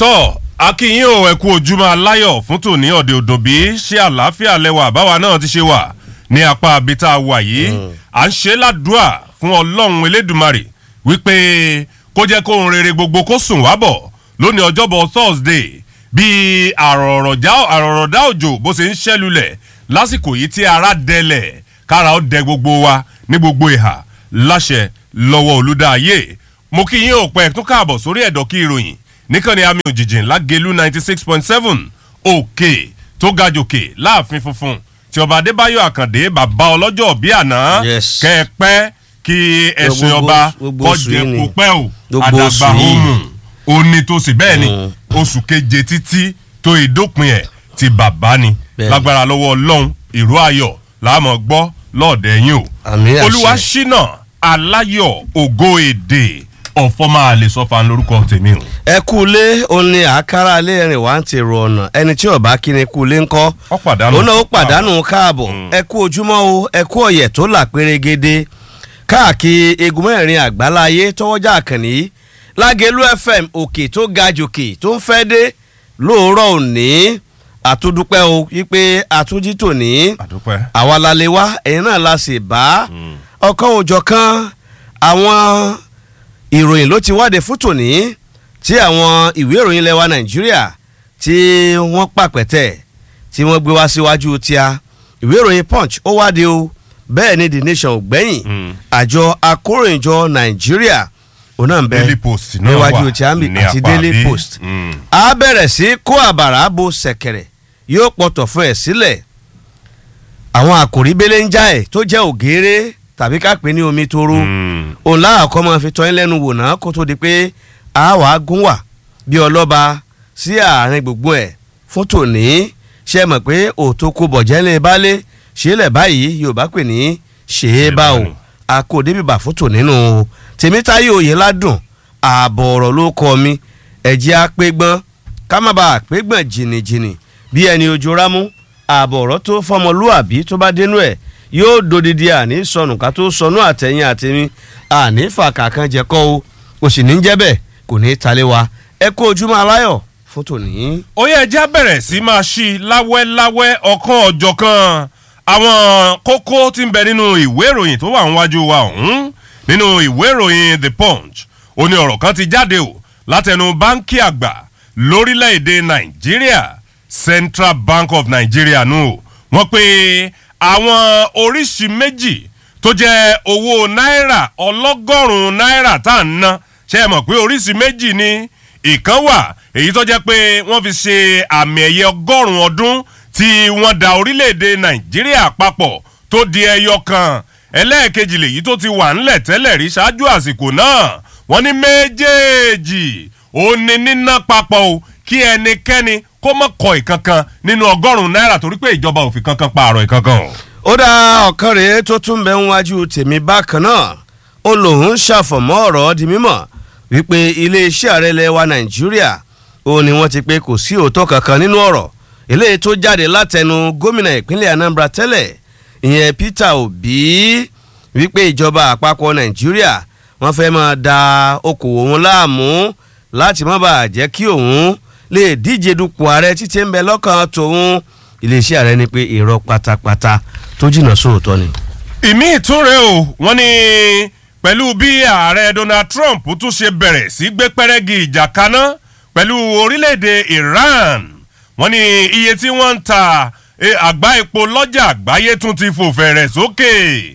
tọ́ akínyìn ò ẹ̀kú ojúmọ́ aláyọ̀ fún tòní ọ̀dẹ̀ òdòbí ṣé àlàáfíà lẹ́wà báwa náà ti ṣe wà ní apá abita wà yìí à ń ṣe ládùúà fún ọlọ́run elédùmarè wípé kó jẹ́ kó ohun rere gbogbo kó sùn wá bọ̀ lónìí ọjọ́bọ̀ thursday bí àrọ̀rọ̀dá òjò bó ṣe ń ṣẹ́lulẹ̀ lásìkò yìí tí ara dẹlẹ̀ kára ó dẹ gbogbo wa ní gbogbo ìhà láṣẹ lọ́wọ́ olùdáyé mo kí yín ò pẹ́ tún káàbọ̀ sórí ẹ̀dọ̀ kí ìròyìn níkànnì àmì òjìjìn lágẹ̀lú ninety six point seven òkè tó ga jòkè láàfin funfun tí ọba adébáyọ̀ àkàndé bàbá ọlọ́jọ́ bí àná Yes. kẹ́ẹ̀pẹ́ kí ẹ̀sìn Gbogbo- ọba gbogbo oṣù kọjẹ yìí ni. kó pẹ́ o Gbogbo àdàgbà oṣù yìí. òmù òní tó sì bẹ́ẹ̀ ni oṣù keje títí tó ìdópin ẹ̀ ti bàbá ni Bẹ́ẹ̀ni. lágbára lọ́wọ́ ọlọ́run ìró ayọ̀ láàmú gbọ́ lọ́ọ̀dẹ̀ yín o Àmì àṣẹ. olúwa ṣínà aláyọ̀ ògo èdè ọ̀fọ́ máa lè sọ fan lórúkọ tèmi o. ẹ kú ilé òun ni àkàrà ilé ẹrìn wá ń ti rò ọ̀nà ẹni tí ọba kí ni kú ilé ńkọ́ Ó pàdánù. òun náà ó pàdánù káàbọ̀ ẹ kú ojúmọ́ o ẹ kú ọ̀yẹ̀ tó là pérégede káàkiri egun mẹ́rin àgbáláyé tọwọ́jà àkànní lágẹ̀lú fm òkè tó ga jòkè tó ń fẹ́ dé lóòrọ̀ òní àtúndúpẹ́ o wípé àtúnjí tòní àdúpẹ́. àwa la lè wá ẹ̀yin náà la sì bá ọkàn òjọ̀ kan àwọn ìròyìn ló ti wáde fún tòní tí àwọn ìwé ìròyìn ilẹ̀ wa nàìjíríà tí wọ́n pàpẹ́tẹ̀ tí wọ́n gbé wá síwájú tíá ìwé ìròyìn punch ó wáde o bẹ́ẹ̀ ni the nation ò gbẹ́yìn Mm. àjọ akóròyìnjọ nàìjíríà òun náà ń bẹ daily post náà níwájú wà tíámì ní àti apá daily bí. post Mm. a bẹ̀rẹ̀ sí kó àbàrà bo sẹ̀kẹ̀rẹ̀ yóò pọ̀tọ̀ fún ẹ̀ sílẹ̀ àwọn àkòrí bẹ́lẹ̀ ń já ẹ̀ tó jẹ́ ògèrè tàbí ká pè ní omi toro Mm. òun láàkọ́ máa fi tọ́yín lẹ́nu wò náà kó tó di pé a wà á gún wà bí ọlọ́ba sí àárín gbogbo ẹ̀ fún tòní ṣe mọ̀ pé òtó kó bọ̀jẹ́lẹ̀ balẹ̀ ṣẹlẹ̀ báyìí yorùbá pè ní ṣe é bá o àkó débìbà fún tòní nù o tèmítáyé òye ládùn ààbọ̀ ọ̀rọ̀ ló kọ́ mi ẹ̀jẹ̀ apẹ́gbọ́n ká má bàa pẹ́gbọ́n jìnnìjìnnì bí ẹni ojú rámú ààbọ̀ ọ̀rọ̀ tó fọmọlúàbí tó bá dénú ẹ̀ yóò dodidi àní sọnù ká tó sọnù àtẹ̀yìn àtẹ̀mí àní fàkàkàn jẹ́kọ́ o kò sì ní jẹ́ bẹ́ẹ̀ kò ní í talé wa ẹ kó ojúmọ́ aláyọ̀ fún tòní. ó yẹ ẹja bẹ̀rẹ̀ sí máa ṣí láwẹ́láwẹ́ ọ̀kan ọ̀jọ̀kan àwọn kókó tí ń bẹ nínú ìwé ìròyìn tó wà níwájú wa ọ̀hún nínú ìwé ìròyìn the punch ó ní ọ̀rọ̀ kan ti jáde o látẹnu báńkì àgbà lórílẹ̀‐èdè nàìjíríà central bank of nigeria nù o wọ́n pe àwọn oríṣi méjì tó jẹ́ owó náírà ọlọ́gọ́rùn-ún náírà tá à ń ná ṣe é mọ̀ pé oríṣi méjì ni ìkan wà èyí tó jẹ́ pé wọ́n fi ṣe àmì ẹ̀yẹ ọgọ́rùn-ún ọdún tí wọ́n da orílẹ̀-èdè nàìjíríà papọ̀ tó di ẹyọ kan ẹlẹ́ẹ̀kejì lèyí tó ti wà ńlẹ̀ tẹ́lẹ̀ rí ṣáájú àsìkò náà wọ́n ní méjèèjì ó ní níná papọ̀ o kí ẹnikẹ́ni kó mọ̀ kọ ìkankan nínú ọgọ́rùn-ún náírà torí pé ìjọba ò fi kankan pààrọ̀ ìkankan o. ó dá ọ̀kan rèé tó tún bẹ ń wájú tèmi bákan náà ó lòun ṣàfọ̀mọ́ ọ̀rọ̀ di mímọ̀ wípé iléeṣẹ́ ààrẹ ilẹ̀ wa nàìjíríà ó ní wọ́n ti pé kò sí òótọ́ kankan nínú ọ̀rọ̀ eléyìí tó jáde látẹnu gómìnà ìpínlẹ̀ anambra tẹ́lẹ̀ ìyẹn peter obi wípé ìjọba àpapọ̀ nàìjíríà wọ́n fẹ́ máa da okòwò wọn láàmú láti má bàa jẹ́ kí òun lè díje dupò ààrẹ títí ń bẹ lọ́kàn tòun iléeṣẹ́ ààrẹ ni pé irọ́ pátápátá tó jìnnà sóòótọ́ ni. ìmí ìtúnrẹ́ o wọ́n ní pẹ̀lú bí ààrẹ donald trump tún ṣe bẹ̀rẹ̀ sí gbé pẹ́rẹ́gì ìjà kaná pẹ̀lú orílẹ̀-èdè iran wọ́n ní iye tí wọ́n ń ta eh, àgbá epo lọ́jà àgbáyé tún ti fò fẹ̀rẹ̀ sókè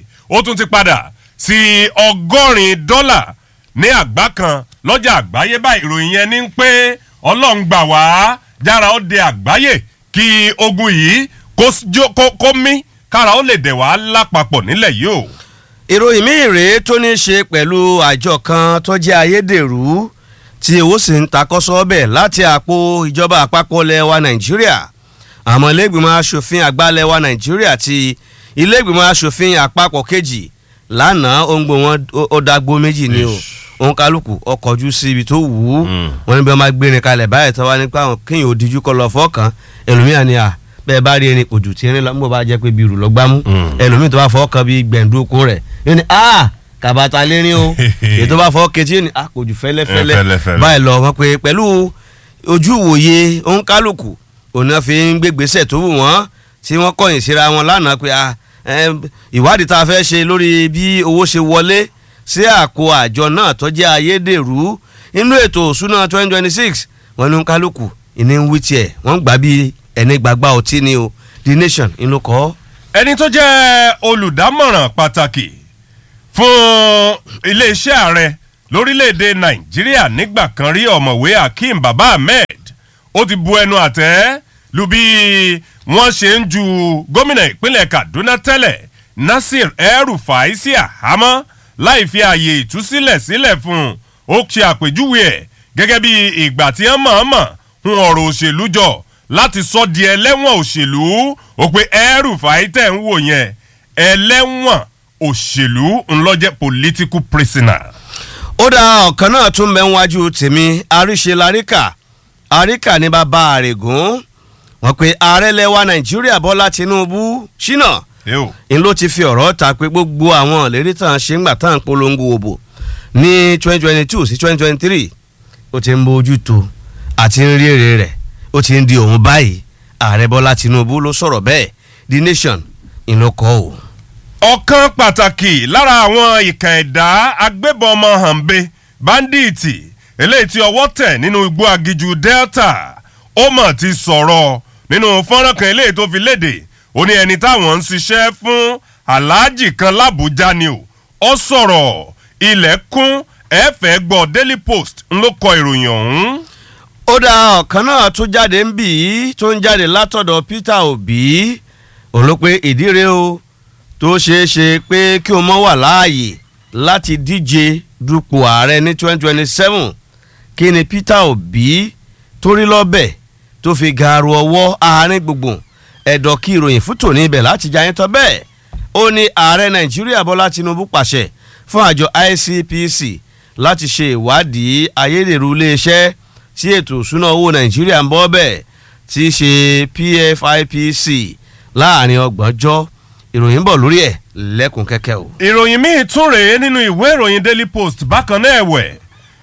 ó tún ti padà sí ọgọ́rin dọ́là ní àgbá kan lọ́jà àgbáyé báyìí ìròyìn yẹn ní pé ọlọ́run gbà wá jára ó de àgbáyé kí ogun yìí kó jó- kó- kó mí kára ó lè dẹ̀ wá lápapọ̀ nílẹ̀ yìí o. ìròyìn míì rèé tó ní í ṣe pẹ̀lú àjọ kan tó jẹ́ ayédèrú tí owó sì ń takọ́sọ́ bẹ̀ láti àpò ìjọba àpapọ̀ ilẹ̀ wa nàìjíríà àmọ́ iléègbìmọ̀ asòfin àgbà ilẹ̀ wa nàìjíríà ti iléègbìmọ̀ asòfin àpapọ̀ kejì lánàá òǹgbò wọn ó- ó dágbó méjì ni o òun kálukú ọkọ̀jú sí ibi tó wù ú Mm. wọn ní bí wọn máa gbérin kalẹ̀ báyìí tó wá nípa àwọn kéèyàn ò díjú kọ lọ fọ́ọ̀kan ẹlòmíà ni à bẹ́ẹ̀ bá rí ẹni òjò tí ẹni lọ́mọ́ bá jẹ́ pé bí irú lọ gbámú Mm. ẹlòmíì tó bá fọ́ọ̀kan bí gbẹ̀ndókun rẹ̀ yóò ní a kàbàtà lérin o èyí tó bá fọ́ọ̀kẹ́ tí yóò ní a kò jù fẹ́lẹ́fẹ́lẹ́ Fẹ́lẹ́fẹ́lẹ́. báyìí lọ wọn pé pẹ̀lú ojú ìwòye òǹkálùkù òun náà fi ń gbégbèsè tó wù wọ́n tí wọ́n kọ̀yìn síra wọn lánàá pé ah, eh, ìwádìí tá a fẹ́ ṣe lórí bí owó ṣe wọlé sí àpò àjọ náà tó jẹ́ ayédèrú inú ètò òṣùnà 2026 wọn ní òǹkálùkù ìní ń wí tiẹ̀ wọ́n gbà bí ẹni gbàgbà ọtí ni o the nation inú kọ́. ẹni tó jẹ́ olùdámọ̀ràn pàtàkì fún iléeṣẹ́ ààrẹ lórílẹ̀‐èdè nàìjíríà nígbà kan rí ọ̀mọ̀wé akeem baba ahmed ó ti bu ẹnu àtẹ́ lu bí wọ́n ṣe ń ju gómìnà ìpínlẹ̀ kaduna tẹ́lẹ̀ nasir el-rufai sí àhámọ́ láì fi ààyè ìtúsílẹ̀ sílẹ̀ fún un ó ṣe àpèjúwe ẹ̀ gẹ́gẹ́ bí ìgbà tí wọ́n mọ̀ọ́mọ̀ hun ọ̀rọ̀ òṣèlú jọ láti sọ di ẹlẹ́wọ̀n òṣèlú ó pe el-rufai tẹ̀ ń wò yẹn ẹlẹ́wọ̀n òṣèlú ńlọ́jẹ́ political prisoner. ó dá ọ̀kan náà tún bẹ́ ń wájú tèmi àríṣe laríkà àríkà ní bàbá àrègùn wọn pe ààrẹ lẹwa nàìjíríà bọ́lá tinubu ṣínà Eo. n ló ti fi ọ̀rọ̀ ta pé gbogbo àwọn ìlérí tàn ṣe ń gbà tàn polongo òbò ní twenty twenty two sí twenty twenty three ó ti ń bójú tó àti ń rí èrè rẹ̀ ó ti ń di òun báyìí ààrẹ bọ́lá tinubu ló sọ̀rọ̀ bẹ́ẹ̀ the nation ìlọkọ̀ o. ọ̀kan pàtàkì lára àwọn ìkà ẹ̀dá agbébọn ọmọ hànbe báńdíìtì eléyìí tí ọwọ́ tẹ̀ nínú igbó agiju delta ó mọ̀ ti sọ̀rọ̀ nínú fọ́nrán kan eléyìí tó fi léde ó ní ẹni táwọn ń ṣiṣẹ́ fún aláàjì kan lábújá ni o ó sọ̀rọ̀ ilẹ̀kùn ẹ̀fẹ̀ gbọ́ daily post ń ló kọ ìròyìn ọ̀hún. ó dá ọ̀kan náà tó jáde ń bì í tó ń jáde látọ̀dọ̀ peter obi òun ló pé ìdí rèé o tó ṣeé ṣe pé kí o mọ́ wà láàyè láti díje dupò ààrẹ ní twenty twenty seven kí ni peter obi torí lọ́bẹ̀ tó fi gaaru ọwọ́ àárín gbùngbùn ẹ̀dọ̀ kí ìròyìn fún tòní ibẹ̀ láti jayín tán bẹ́ẹ̀ ó ní ààrẹ nàìjíríà bọ́lá tinubu pàṣẹ fún àjọ icpc láti ṣe ìwádìí ayédèrú iléeṣẹ́ tí ètò ìṣúná owó nàìjíríà ń bọ́ bẹ́ẹ̀ tí í ṣe pfipc láàrin ọgbọ̀njọ́ ìròyìn ń bọ̀ lórí ẹ̀ lẹ́kùn kẹ́kẹ́ o. ìròyìn míì tún rèé nínú ìwé ìròyìn daily post bákan náà ẹ̀wẹ̀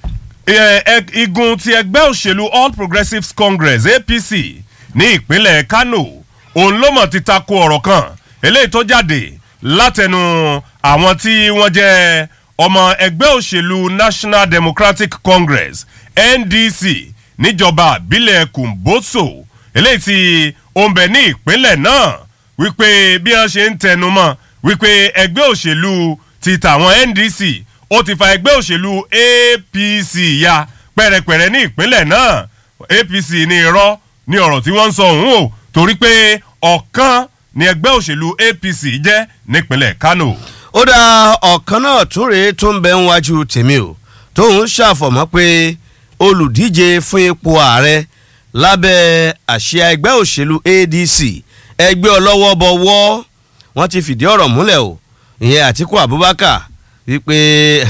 ẹ- ẹ- igun ti ẹgbẹ́ òṣèlú all progressives congress apc ní ìpínlẹ̀ kano òun ló mọ̀ ti tako ọ̀rọ̀ kan eléyìí tó jáde látẹnu àwọn tí wọ́n jẹ́ ọmọ ẹgbẹ́ òṣèlú national democratic congress ndc níjọba àbílẹ̀ kùmbóso eléyìí tí ó ń bẹ ní ìpínlẹ̀ náà wípé bí wọ́n ṣe ń tẹnu mọ́ wípé ẹgbẹ́ òṣèlú ti tàwọn ndc ó ti fa ẹgbẹ́ òṣèlú apc ya pẹ̀rẹ̀pẹ̀rẹ̀ ní ìpínlẹ̀ náà apc ní irọ́ ní ọ̀rọ̀ tí wọ́n ń sọ òun o torí pé ọ̀kan ni ẹgbẹ́ òṣèlú apc jẹ́ nípínlẹ̀ kano. ó dá ọ̀kan náà tún rèé tó ń bẹ ń wájú tèmi o tóun ṣàfọ̀mọ́ pé olùdíje fún ipò ààrẹ lábẹ́ àṣẹ ẹgbẹ́ òṣèlú adc ẹgbẹ́ ọlọ́wọ́ bọ̀wọ́ wọ́n ti fìdí ọ̀rọ̀ múlẹ̀ o ìyẹn àtiku abubakar wípé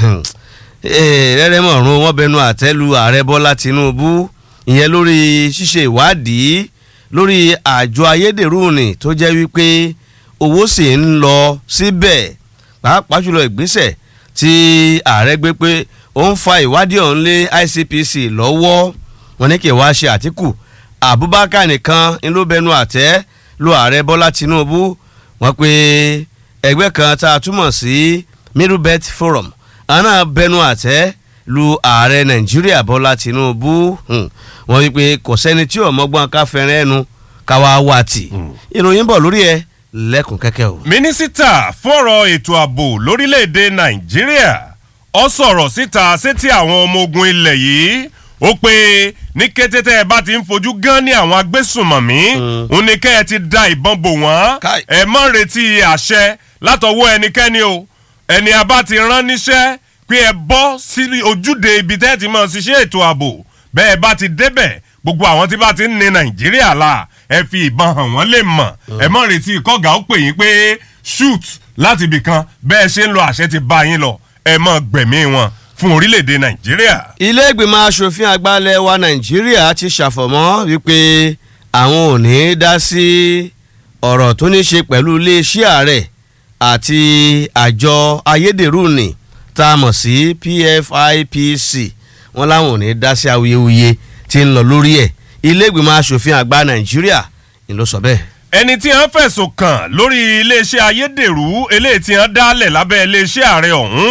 rẹ́rẹ́ mọ̀ọ́rùn wọn bẹnu àtẹ́lu ààrẹ bọ́lá tinubu ìyẹn lórí ṣíṣe ìwádìí lórí àjọ ayédèrú ni tó jẹ́ wípé owó sì ń lọ síbẹ̀ pàápàá jùlọ ìgbésẹ̀ tí ààrẹ gbé pé ó ń fa ìwádìí ọ̀hún lé icpc lọ́wọ́ wọn ní kí wàá ṣe àtìkù abubakar nìkan ń ló bẹnu àtẹ́ lu ààrẹ bọ́lá tinubu wọn pé ẹgbẹ́ kan tá a túmọ̀ sí middle belt forum àná bẹnu àtẹ́ lu ààrẹ nàìjíríà bọ́lá tinubu hmm. wọn wípé kò sẹ́ni tí ò mọ́gbọ́n ká fẹ́ràn ẹnu káwá wá tì ìròyìn bọ̀ lórí ẹ lẹ́kùn kẹ́kẹ́ o. mínísítà fọ̀rọ̀ ètò ààbò lórílẹ̀‐èdè nàìjíríà ọ sọ̀rọ̀ síta sétí àwọn ọmọ ogun ilẹ̀ yìí ó pé ní kété tẹ́ ẹ bá ti ń fojú gan ní àwọn agbésùnmọ̀mí òun ni kẹ́ ẹ ti da ìbọn bò wọ́n Káì. ẹ mọ́ retí àṣẹ látọwọ́ ẹnikẹ́ni o ẹni a bá ti rán níṣẹ́ pé ẹ bọ́ sí ojúde ibi tẹ́ ẹ ti mọ̀ ṣiṣẹ́ ètò ààbò bẹ́ẹ̀ bá ti débẹ̀ gbogbo àwọn tí bá ti ń ní nàìjíríà la ẹ fi ìbọn hàn wọ́n lè mọ̀ ẹ mọ̀ retí kọ́gà ó pè yín pé shoot láti ibì kan bẹ́ẹ̀ ṣe ń lo àṣẹ ti bá yín lọ ẹ mọ̀ gbẹ̀mí wọn fún orílẹ̀-èdè nàìjíríà. ilé ìgbìmọ̀ asòfin àgbàlẹ̀ wa nàìjíríà ti ṣàfọ̀mọ́ wípé àwọn ò ní í dá sí ọ̀rọ̀ tó ní ṣe pẹ̀lú iléeṣẹ́ ààrẹ àti àjọ ayédèrú ni tá a mọ̀ sí pfipc wọn láwọn ò ní í dá sí awuyewuye ti ń lọ lórí ẹ̀ ilé ìgbìmọ̀ asòfin àgbà nàìjíríà ni ló sọ bẹ́ẹ̀. ẹni tí wọ́n fẹ̀sùn kàn lórí iléeṣẹ́ ayédèrú eléyìí tí wọ́n dálẹ̀ lábẹ́ iléeṣẹ́ ààrẹ ọ̀hún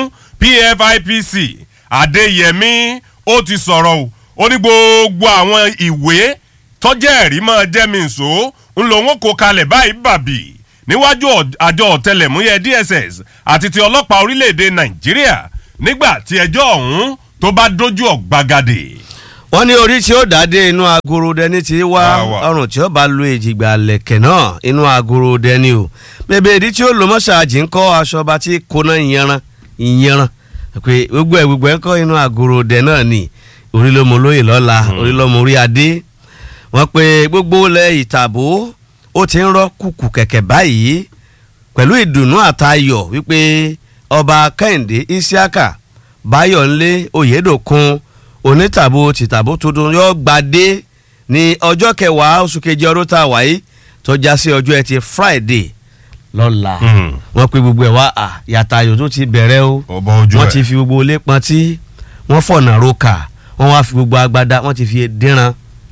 pfipc adéyẹmí ó ti sọ̀rọ̀ o ó ní gbogbo àwọn ìwé tọ́jẹ́ ẹ̀rí máa jẹ́ mi nsò ń lò wọ́n kó kalẹ̀ báyìí bàbí níwájú àjọ ọ̀tẹlẹ̀múyẹ́ dss àti ti ọlọ́pàá orílẹ̀‐èdè nàìjíríà nígbà tí ẹjọ́ ọ̀hún tó bá dójú ọ̀gbagadè. wọ́n ní orí tí ó dádé inú agoro dẹni tí wá Wá wá. ọrùn tí ó bá lo èjìgbà lẹ̀kẹ̀ náà inú agoro dẹni o bèbè ìdí tí ó lo mọ́ṣáàjì ń kọ́ aṣọ ọba tí kóná ìyanran ìyanran pé gbogbo ẹ̀ gbogbo ẹ̀ ń kọ́ inú agoro dẹ náà ni orí ló mọ lóye lọ́la orí ló mọ orí adé wọ́n pe gbogbo ilẹ̀ ìtàbó ó ti ń rọ́ kùkù kẹ̀kẹ́ báyìí pẹ̀lú ìdùnnú àtayọ̀ wípé ọba kẹ́hìndé isiaka báyọ̀nlé oyèdòkun onítàbó tìtàbó tuntun yóò gbadé ní ọjọ́ kẹwàá oṣù kejì ọdún tá a wáyé tó já sí ọjọ́ ẹtì friday lọ́la Hmm. wọ́n pe gbogbo ẹ̀ wá à yàtayọ̀ tó ti bẹ̀rẹ̀ o ọba ojú wọ́n ẹ̀. ti fi gbogbo ilé pọntí wọ́n fọ̀nà roka wọ́n wá fi gbogbo agbada wọ́n ti fi dínran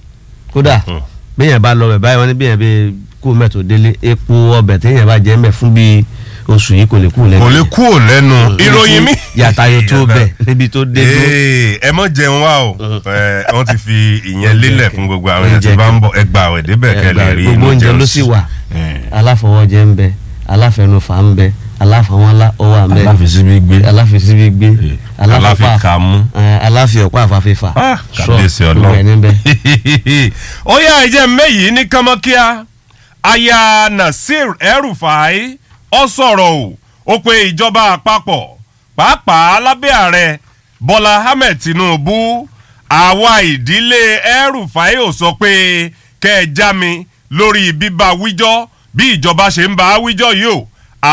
kódà Hmm. bẹ́yẹn bá lọ bẹ̀ báyìí wọ́n ní bẹ́yẹn bẹ́ẹ̀ kú mẹ́tò délé epo ọbẹ̀ téèyàn bá jẹ́ mẹ́ fún bíi oṣù yìí kò lè kú lẹ́nu kò lè kú ò lẹ́nu ìròyìn mi. yàtayọ̀ tó bẹ̀ níbi tó dé dúró. Ee, ẹ mọ jẹun wa o ẹ wọ́n ti fi ìyẹn lélẹ̀ fún gbogbo àwọn èèyàn tí Oúnjẹ bá ń bọ̀ ẹgbà àwẹ̀ débẹ̀ kẹlẹ̀ rí gbogbo inú oúnjẹ jẹun ló sì wà aláfọwọ́jẹ ń bẹ aláfẹnufà ń bẹ aláfọwọ́nlá ó wà ń bẹ aláfisíbí gbé aláfisíbí gbé aláfikàmú. aláfi ọ̀pá àfàfífà Ah, kàbíyèsí gbogbo ẹ̀ ọlọ́run. níbẹ̀. ó yá ẹ̀jẹ̀ mẹ́yìí ní kánmọ́kíá aya nasir El-Rufai ọ sọ̀rọ̀ o ó pe ìjọba àpapọ̀ pàápàá lábẹ́ ààrẹ bọ́lá ahmed tinubu àwa ìdílé El-Rufai ò sọ pé kẹ́ ẹ já mi lórí bíbá wíjọ́ bí ìjọba ṣe ń bá a wíjọ́ yìí o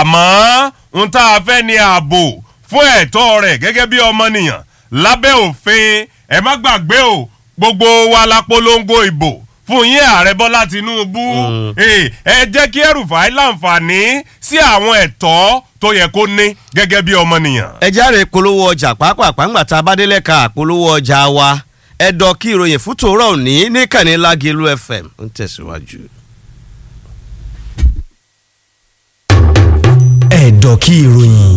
àmọ́ n tá a fẹ́ ní ààbò fún ẹ̀tọ́ rẹ̀ gẹ́gẹ́ bí ọmọnìyàn lábẹ́ òfin ẹ má gbàgbé o gbogbo wa la polongo ìbò fún yín ààrẹ bọ́lá tinubu Eh, ẹ jẹ́ kí El-Rufai láǹfààní sí àwọn ẹ̀tọ́ tó yẹ kó ní gẹ́gẹ́ bí ọmọnìyàn. ẹ járe polówó ọjà pàápàá ńgbà tá a bá délẹ̀ ka polówó ọjà wa ẹ dọ̀ kí ìròyìn fún tòórọ́ òní níkànnì lágẹ̀lú fm ń tẹ̀síwájú. ẹ̀dọ̀ kí ìròyìn.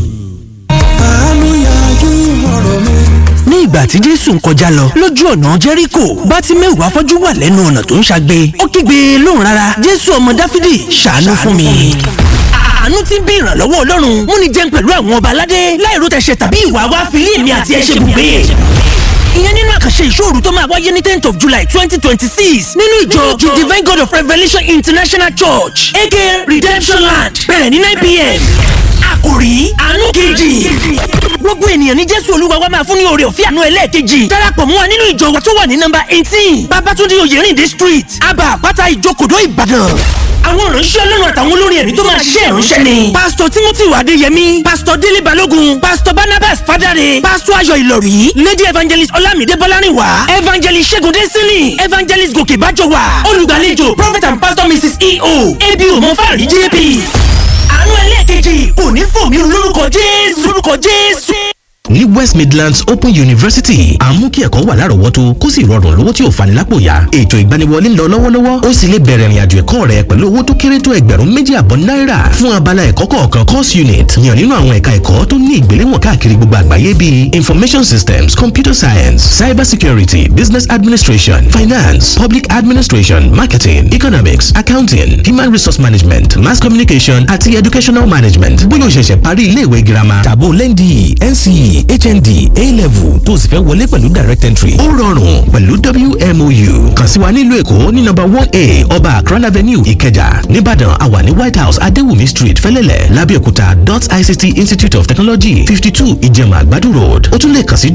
ní ìgbà tí jésù ń kọjá lọ lójú ọ̀nà jẹ́ríkò bá ti mẹ́wàá fọ́jú wà lẹ́nu ọ̀nà tó ń ṣagbe ó kígbe lóhùn rárá jésù ọmọ dáfídì ṣàánú fún mi. àánú tí ń bí ìrànlọ́wọ́ ọlọ́run múni jẹun pẹ̀lú àwọn ọba aládé láìró tẹ̀sẹ̀ tàbí ìwà wa fi lé èmi àti ẹ̀ ṣe bùgbé ìyẹn nínú àkànṣe ìṣòro tó máa wáyé ní tenth of july twenty twenty six nínú ìjọ the divine god of revelation international church aka redemption land bẹ̀rẹ̀ ní nine pm àkòrí àánú kejì gbogbo ènìyàn ní jésù olúwa wa máa fún ní oore ọ̀fẹ́ àánú ẹlẹ́ẹ̀kejì darapọ̀ mọ́ wa nínú ìjọ wa tó wà ní nọ́mbà eighteen babatunde oyèrìndé street aba àpáta ìjókòdó ìbàdàn àwọn ìránṣẹ́ ọlọ́run àtàwọn olórin ẹ̀mí tó máa ṣiṣẹ́ ìránṣẹ́ ni. pásítọ̀ timothy adéyẹmí pásítọ̀ délé balógun pásítọ̀ barnabas fadare pásítọ̀ ayọ̀ ìlọ̀rí lady evangelist ọlámídé bọ́lárìnwá evangelist ṣẹ́gun dẹ́sílì evangelist gòkè bájọwà olùgbàlejò prophet and pastor mrs eo abo mọ́fàrí jp. àánú ẹlẹ́ẹ̀kejì kò ní fò mí lórúkọ jésù lórúkọ jésù ní west midlands open university à ń mú kí ẹ̀kọ́ wà lárọ̀ọ́wọ́tó kó sì rọrùn lówó tí ò fani lápò yá ètò ìgbaniwọlé ń lọ lọ́wọ́lọ́wọ́ ó sì lè bẹ̀rẹ̀ ìrìnàjò ẹ̀kọ́ rẹ pẹ̀lú owó tó kéré tó ẹgbẹ̀rún méjì àbọ̀ náírà fún abala ẹ̀kọ́ kọ̀ọ̀kan course unit yàn nínú àwọn ẹ̀ka ẹ̀kọ́ tó ní ìgbéléwọ̀n káàkiri gbogbo àgbáyé bíi information systems computer science cyber security business administration finance public administration marketing economics accounting human resource management mass communication àti educational management bóyá o ṣẹ̀ṣẹ̀ parí iléèwé girama tàbó lẹ́ndì nce hnd a-level tó o sì fẹ́ wọlé pẹ̀lú direct entry. ó rọrùn pẹ̀lú wmou kàn sí wa nílùú èkó ní nọ́mbà one a ọba akran avenue ìkẹjà nìbàdàn àwa ní white house adéwùmí street fẹlẹ́lẹ̀ lábẹ́òkúta dot ict institute of technology fifty two ìjẹ̀mà àgbàdo road ó tún lè kàn sí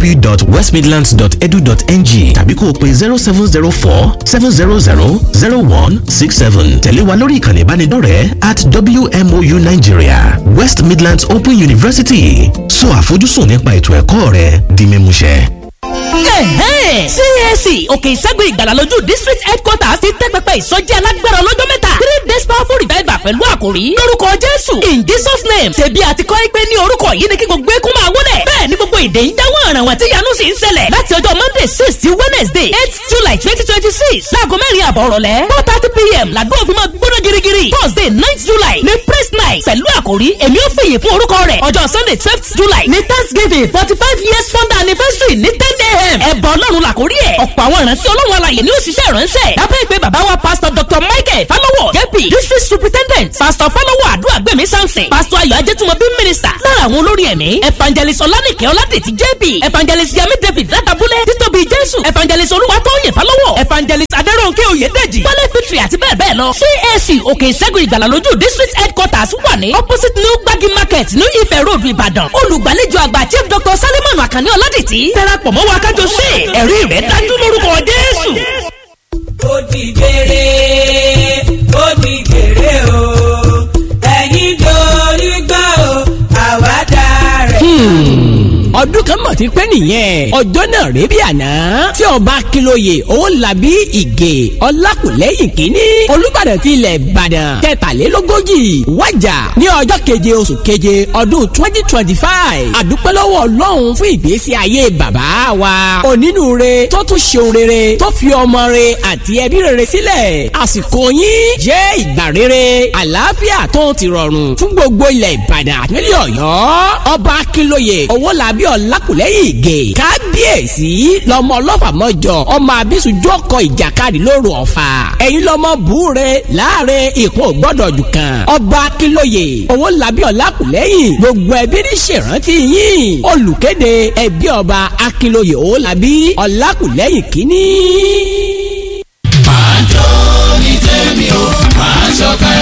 www.westmidlands.edu.ng tàbí kó o pe zero seven zero four seven zero zero zero one six seven tẹ̀lé wa lórí ìkànnì ìbánidọ́rẹ̀ẹ́ at wmou nigeria west midlands open university sọ àfojúsùn nípa ètò ẹ̀kọ́ rẹ di mímúṣẹ. CAC òkè ìṣẹ́gun ìgbàlà lójú district headquarters ti tẹ́ pẹpẹ ìsọjí alágbára ọlọ́jọ́ mẹ́ta three days powerful revival pẹ̀lú àkòrí lórúkọ jésù in jesus name ṣebí àti kọ́ pé ní orúkọ yìí ni kí gbogbo eégún máa wọlé bẹ́ẹ̀ ni gbogbo èdè ń dáwọ́ àràwọ̀ tí yanu sì ń ṣẹlẹ̀ láti ọjọ́ monday six sí wednesday eight july twenty twenty six láago mẹ́rin àbọ̀ rọ̀lẹ́ four thirty pm làdó òfin máa gbóná girigiri thursday ninth july ní praise night pẹ̀lú àkòrí èmi ò fìyè fún orúkọ rẹ̀ ọjọ́ sunday twelfth july ní thanksgiving forty five years founder anniversary ní ten a.m. ẹ̀bọ̀ ọlọ́run làkórí ẹ̀ ọ̀pọ̀ àwọn ìránṣẹ́ ọlọ́run alàyè ní òṣìṣẹ́ ìránṣẹ́ lábẹ́ ìpè bàbá wa pastor dr michael falowo jp district superintendent pastor falowo àdúràgbèmí samson pastor ayọ̀ ajẹ́tùmọ̀bí minister lára àwọn olórí ẹ̀mí evangelist ọlánìkẹ́ ọládètì jp evangelist yami david látàbúlẹ̀ títóbi jésù evangelist olúwatóyè falowo evangelist adẹ́rọ̀nkẹ́ oyèdèjì wálé fitri àti bẹ́ẹ̀ bẹ́ẹ̀ lọ cac òkè ìṣẹ́gun ìgbàlà lójú district headquarters wà ní opposite new gbagi market new ife road ìbàdàn olùgbàlejò àgbà chief dr salimon akànní ọládètì darapọ̀ mọ́ wa kájọ ṣe ẹ̀rí rẹ̀ dájú lórúkọ jésù. ó di gbére ó di gbére o ẹ̀yin dorí gbọ́ o àwa dára. ọdún kan mọ̀ ti pẹ́ nìyẹn ọjọ́ náà rèé bí àná tí ọba akínlóye owólabí ìgè ọlákùlẹ́yìn kínní olùbàdàn ti ilẹ̀ ìbàdàn kẹtàlélógójì wájà ní ọjọ́ keje oṣù keje ọdún twenty twenty five àdúpẹ́ lọ́wọ́ ọlọ́run fún ìgbésí ayé bàbá wa onínúure tó tún ṣeun rere tó fi ọmọ re àti ẹbí rere sílẹ̀ àsìkò yín jẹ́ ìgbà rere àlàáfíà tó ti rọrùn fún gbogbo ilẹ̀ ìbàdàn àti nílẹ̀ ọ̀yọ́ ọba akínlóye owólabí ọlákùlẹ́yìn ìgè kábíyèsí lọ́mọ ọlọ́fà mọ́jọ ọmọ abísùjọ́ kọ ìjàkadì lóru ọ̀fà ẹ̀yin lọ́mọ búure láàrin ìkún ògbọ́dọ̀ jù kan ọba akínlóye owólabí ọlákùlẹ́yìn gbogbo ẹbí ní ṣèrántí yín olùkéde ẹbí ọba akínlóye owólabí ọlákùlẹ́yìn kínní. máa jó ní tèmi o máa ṣọ̀kẹ́.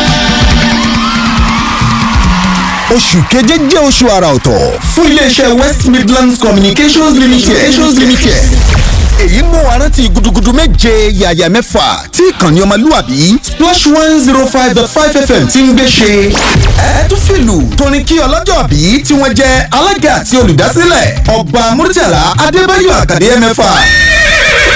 oṣù keje jẹ́ oṣù àrà ọ̀tọ̀ fún iléeṣẹ́ west midlands communications limited. communications limited. èyí mú wa rántí gudugudu méje yàyà mẹ́fà tí ìkànnì ọmọlúwàbí splash one zero five dot five fm ti ń gbé ṣe. ẹ tún fìlù torin kí ọlọ́jọ́ bí tí wọ́n jẹ́ alága àti olùdásílẹ̀ ọba murtala adébáyọ̀ àkàdé mẹ́fà